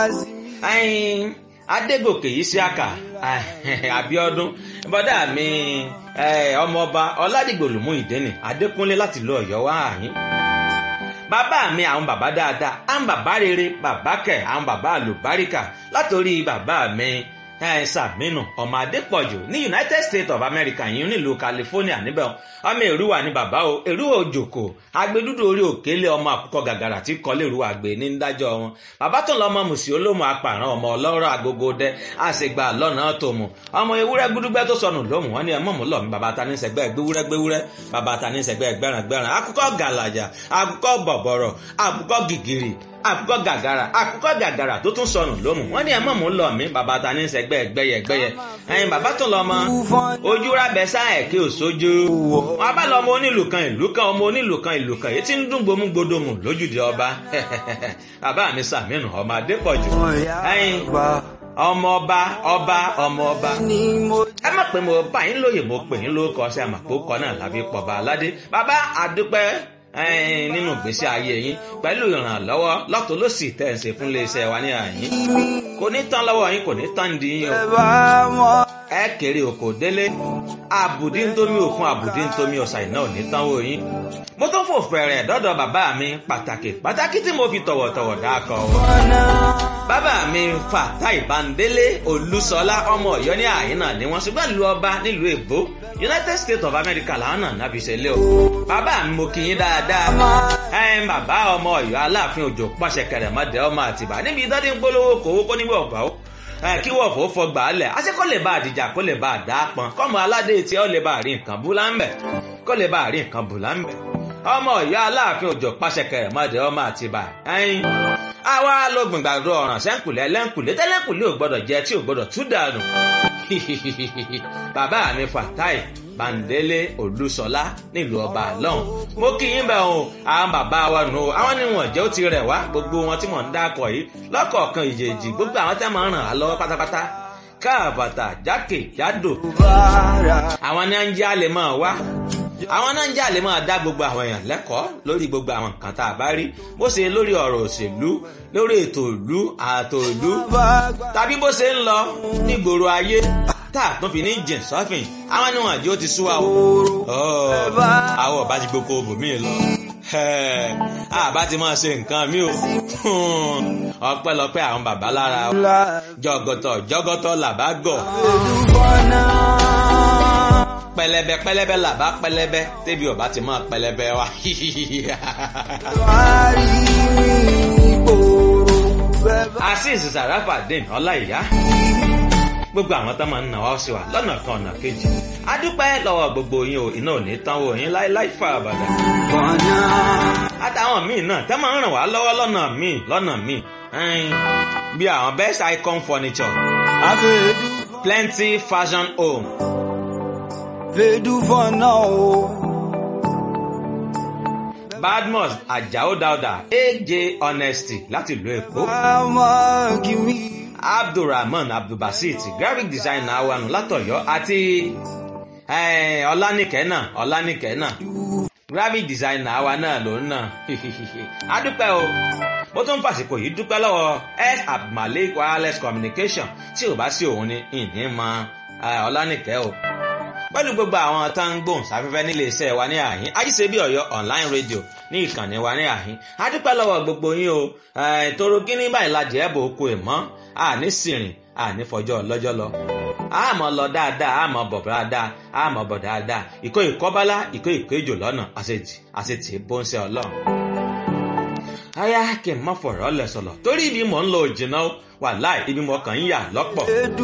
ẹyin adégòkè yìí sí àkà àbíọdún bọdá mi ọmọọba ọládìgbòlùmú ìdẹ́nì adékúnlé láti lọ ọ̀yọ́ wá àyín bàbá mi àwọn bàbá dáadáa àwọn bàbá rere bàbá kẹ àwọn bàbá àlùbáríkà látòrí bàbá mi sàmínú ọmọ adépọ̀jù ní united states of america yìí nílùú california níbẹ̀ ọmọ èrúwà ní bàbá o èrúwà òjòkó agbẹdúdú orí òkèlè ọmọ àkùkọ gàgàrà tí kọlé èrúwà gbé ní dájọ́ wọn bàbá tó lọ ọmọ mùsùlùmí olómù apààrọ̀ ọmọ ọlọ́rọ̀ agogo dẹ àṣegbà lọ́nà tó mu ọmọ ewúrẹ́ gbúdúgbẹ́ tó sọnù lómù wọn ni ẹ mọ̀mú lọ mi bàbá ta ní sẹgbẹ́ gbéwúrẹ́ gbéwúrẹ́ bàbá ta ní sẹgbẹ́ gbẹ́ràn gbẹ́ràn akùkọ gàlàjà akùkọ bọ̀bọ̀rọ̀ akùkọ gìgìrì àkùkọ gàgàrà àkùkọ gàgàrà tó tún sọnù lómù wọn ní ẹ mọ̀ mú lọ mí bàbá ta ní sẹgbẹ́ gbẹ́yẹ gbẹ́yẹ ẹyin bàbá tó lọ mọ ojú rábẹ sáà kí ò sójú wọn bá lọ ọmọ onílù kan ìlú kan ọmọ onílù kan ìlú kan èyí tí ń dún gbomú gbodomù lójúde ọba bàbá mi sàmínú ọmọ adépọ̀jù ẹyin ọmọ ọba ọba ọmọ ọba ẹ má pè mo bá yín lóye mo pè yín lóko ọsẹ àmàpò kọ náà lábí pọba aládé bàbá àdúpẹ́ nínú ìgbésí ayé yín pẹ̀lú ìrànlọ́wọ́ lọ́tọ̀ ló sì tẹ̀ ń ṣe fún iléeṣẹ́ wa ní àyín kò ní tán lọ́wọ́ yín kò ní tán di yín o ẹ kéré oko délé àbùdí ntómi òkun àbùdí ntómi ọ̀sà iná ò ní tán wò yín mo tún fò fẹ̀rẹ̀ dọ́dọ̀ bàbá mi pàtàkì pàtàkì tí mo fi tọ̀wọ̀tọ̀wọ̀ dákọ̀ o bàbá mi Fatai Bandele Olúṣọlá ọmọ Ọ̀yọ́ ní àyín náà ni wọ́n ṣùgbọ́n lu ọba nílùú èbó United States of America làwọn náà náà fi ṣẹlẹ̀ o bàbá mi mo kì í dáadáa ẹn bàbá ọmọ Ọ̀yọ́ Aláàfin Òjò pàṣẹ kẹrẹmọdé ọmọ Àtìbà níbi ìdádé ń polówó kòwó kó níbi ọgbà ó kí wọ́n fò fọgbà á lẹ̀ àti kó lè bá àdìjà kó lè bá àdá pọn kọ́mọ aládé tí ó lè bá rí nǹkan bú láńbẹ̀ kó lè bá rí nǹkan bú láńbẹ̀ ọmọ Ọ̀yọ́ Aláàfin Òjò pàṣẹ kẹrẹmọdé ọmọ Àtìbà ẹyin àwa ló gbìngbàdo ọ̀ràn sẹ́ńkùlẹ̀ lẹ́ńkùlẹ̀ tẹ́lẹ̀kùlẹ̀ ò gbọ́dọ̀ jẹ tí ò gbọ́dọ̀ tú dànù bàbá mi Fatai Bandele Olúṣọlá nílùú ọba àlọ́hùn mo kí yín bẹ́ẹ̀ o àwọn bàbá wa nù o àwọn níwọ̀n jẹ́ ó ti rẹ̀ wá gbogbo wọn tí mò ń dákọ̀ yìí lọ́kọ̀ọ̀kan ìjèjì gbogbo àwọn tẹ́ máa ń ràn á lọ́wọ́ pátápátá káàbàtà jákè jádò àwọn ní à ń jẹ́ àlè máa wá àwọn náà ń jà lè máa dá gbogbo àwọn èèyàn lẹ́kọ̀ọ́ lórí gbogbo àwọn nǹkan tá a bá rí bó ṣe lórí ọ̀rọ̀ òṣèlú lórí ètò ìlú ààtò ìlú tàbí bó ṣe ń lọ nígboro ayé tá a tún fi ní jìn sọ́fìn àwọn níwọ̀n àjò ti sú wa o. àwọn ọba ti gboko bòmíì lọ. àbá ti máa ṣe nǹkan mi o. ọpẹ́lọpẹ́ àwọn bàbá lára o. jọgọtọ jọgọtọ làbá gọ̀ pẹlẹbẹ pẹlẹbẹ làbá pẹlẹbẹ tẹbi ọba ti máa pẹlẹbẹ wa. azeez sarafadin ọláìyá gbogbo àwọn tó máa ń nà wá sí wa lọ́nà kan ọ̀nà kejì a dúpẹ́ lọ́wọ́ gbogbo yín o iná ò ní tán wò yín láéláé fà àbàdà. àtàwọn míì náà tẹ́ máa ń ràn wá lọ́wọ́ lọ́nà míì lọ́nà míì bí àwọn best icon furniture plenty fashion home vedu for now. badmus ajao dauda aj honesty láti ìlú èkó. Mama give me. abdulrahman abdulbasit graphic designer wanu látọ̀yọ́ àti ọlánìkẹ́ náà ọlánìkẹ́ náà graphic designer wa náà ló ń nà adúpẹ́ o mo tún fàsìkò yìí dúpẹ́ lọ́wọ́ s abdulmalik wireless communication tí ò bá sí òun ni ìní mọ ọlánìkẹ́ o pẹ̀lú gbogbo àwọn tá ń gbòhùn sáfẹ́fẹ́ nílé iṣẹ́ wa ní àhín ajíṣebí ọ̀yọ́ online radio ní ìkànnì wa ní àhín adúpẹ́ lọ́wọ́ gbogbo yín o toro kíní báyìí lajẹ ẹ̀bù oko ìmọ̀ àní sìrìn àní fọjọ́ lọ́jọ́ lọ àmọ́ lọ dáadáa àmọ́ bọ̀ dáadáa àmọ́ bọ̀ dáadáa ìkó ìkọ́bálá ìkó ìkó ìjò lọ́nà àṣetì àṣetì bóńṣẹ́ ọlọ́run. aya kì í mọ̀ fọ̀rọ̀ lẹ̀ sọ̀lọ̀ torí ibi mò ń lọ òjìnà wàláì ibi mò kàn ń yà lọ́pọ̀.